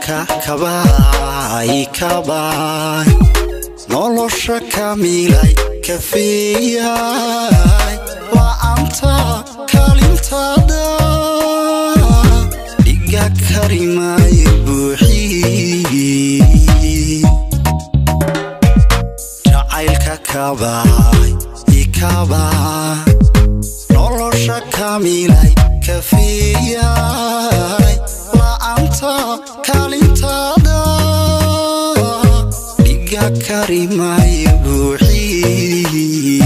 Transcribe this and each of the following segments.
jacaylka kabaay kabaay nolosha kamilay kafeeyay la'aanta kaalintaada dhiga karimaayo buuxii jacaylka kabaay ikabaay nolosha kamilay kafeeyay la'aanta kaalintaada dhiga karimaayo buuxii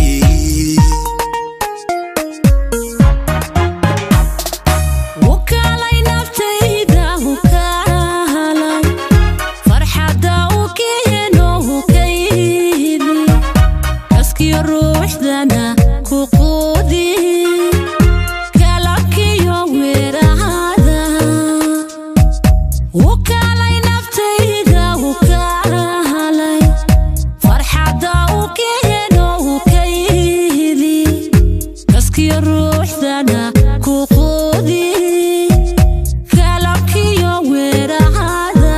wakaalay naftayda wakaalay farxadda u keeno hukaydi kaskiyo ruuxdana ku quudi kalabkiyo weerahada wakaalay naftayda wakaalay farxadda u keeno hukaydi kaskiyo ruuxdana ku quudi kalabkiyo weerahada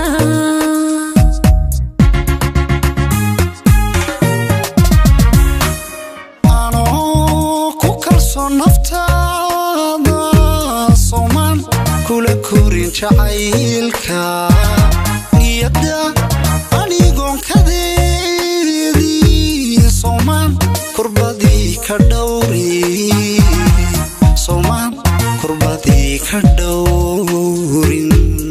anoo ku kalsoon naftaada soomaan kula korin jacaylka niyadda anigoon kadeedii soomaan kurbadii ka dhowri soomaan kurbadii ka dhowrin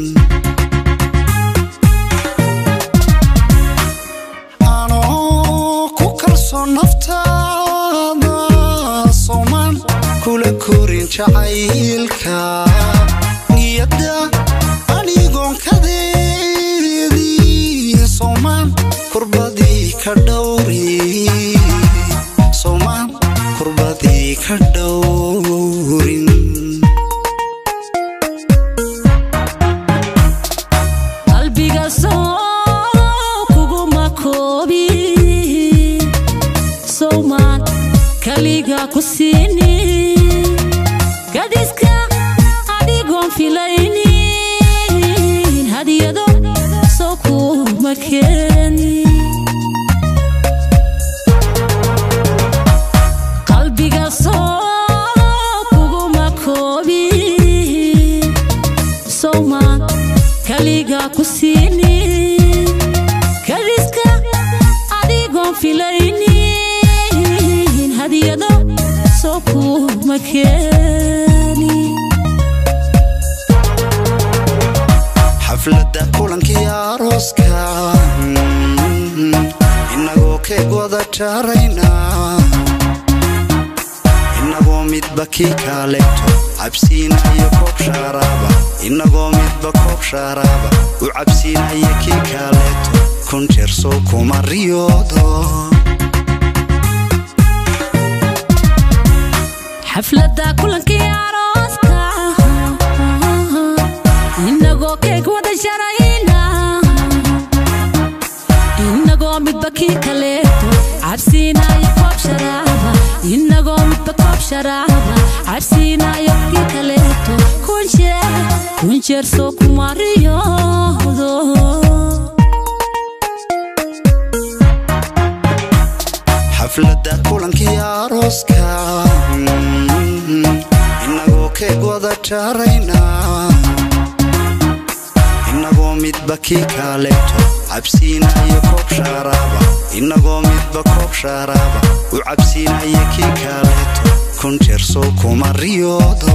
anoo ku kalsoon naftaada soomaan kula korin jacaylka niyadda anigoon kadeedii soomaan kurbadii ka dhowri soomaan kurbadii ka dhowrin qalbiga soo kuguma koobi sowmaan kaliga ku siini gadiska adigoon filaynin hadiyado soo kuma keeni qalbiga soo kuguma koobi sowmaan kaliga ku siini kadiska adigoon filaynin hadiyado soo kuma keeni xafladda kulankii arooska inagoo keeg wada jaarayna inagoo midba kii kaaleegto cabsiinayo koob shaaraaba inagoo midba koob shaaraaba u cabsiinaya kii kaaleeto kun jeer soo kuma riyoodo xafladda kulankii arooska inagoo keeg wada sharayna inagoo midba kii kaleeto cabsiinayo koob sharaaba inagoo midba koob sharaaba cabsiinayo kii kaleeto kun jeer kun jeer soo kuma riyoodo xafladda kulankii arooska inagoo keeg wada jaarayna inagoo midba kii kaaleeto cabsiinayo koob shaaraaba inagoo midba koob shaaraaba u cabsiinaya kii kaaleeto kun jeer soo kuma riyoodo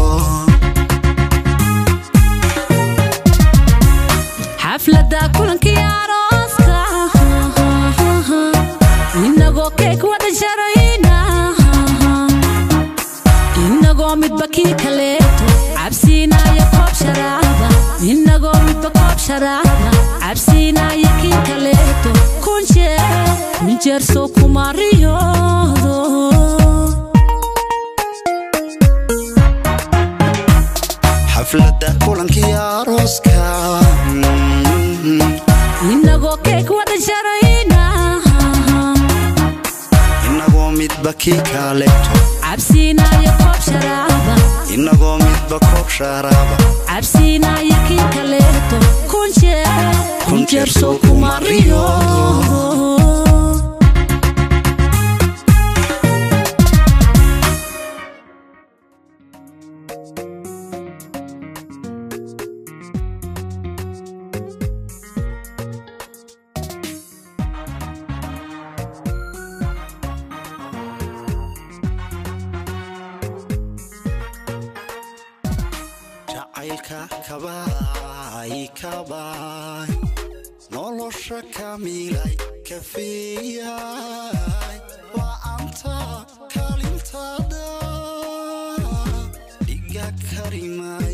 xafladda kulankii arooska inagoo keeg wada sharayna inagoo midba kii kaleeto cabsiinayo koob sharaaba inagoo midba koob sharaaba cabsiinayo kii kaleeto kun jeer kun jeer soo kuma riyoodo xafladda kulankii arooska inagoo keeg wada sharayna inagoo midba kii kaaleeto cabsiinayo koob sharaaba inagoo midba koob shaaraaba cabsiinayo kii kaleeto kun jeer jeer soo kuma riyoodo jacaylka kabaay kabaay nolosha kamilay kafeeyay waa anta kalintada dhiga karimay